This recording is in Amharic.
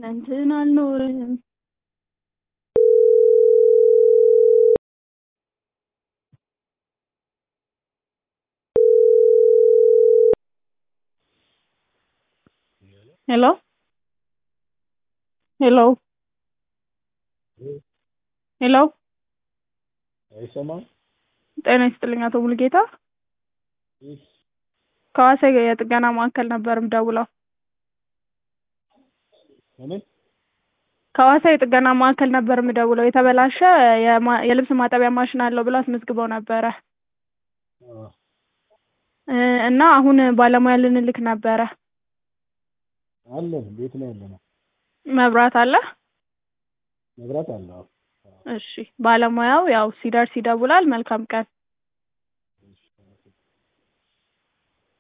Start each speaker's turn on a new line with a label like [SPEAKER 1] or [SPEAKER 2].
[SPEAKER 1] እንትን አልኖርም ሄሎ ሄሎ ሄሎ
[SPEAKER 2] አይሰማም?
[SPEAKER 1] ጤና ይስጥልኝ አቶ ሙሉጌታ
[SPEAKER 2] ይህ
[SPEAKER 1] ከሐዋሳ የጥገና ማዕከል ነበር የምደውለው
[SPEAKER 2] ምን?
[SPEAKER 1] ከሐዋሳ የጥገና ማዕከል ነበር የምደውለው የተበላሸ የማ- የልብስ ማጠቢያ ማሽን አለው ብለው አስመዝግበው ነበረ
[SPEAKER 2] አዎ።
[SPEAKER 1] እ እና አሁን ባለሙያ ልንልክ ነበረ
[SPEAKER 2] አለን ቤት ነው ያለነው።
[SPEAKER 1] መብራት አለ
[SPEAKER 2] መብራት አለ። አዎ።
[SPEAKER 1] እሺ ባለሙያው ያው ሲደርስ ይደውላል መልካም ቀን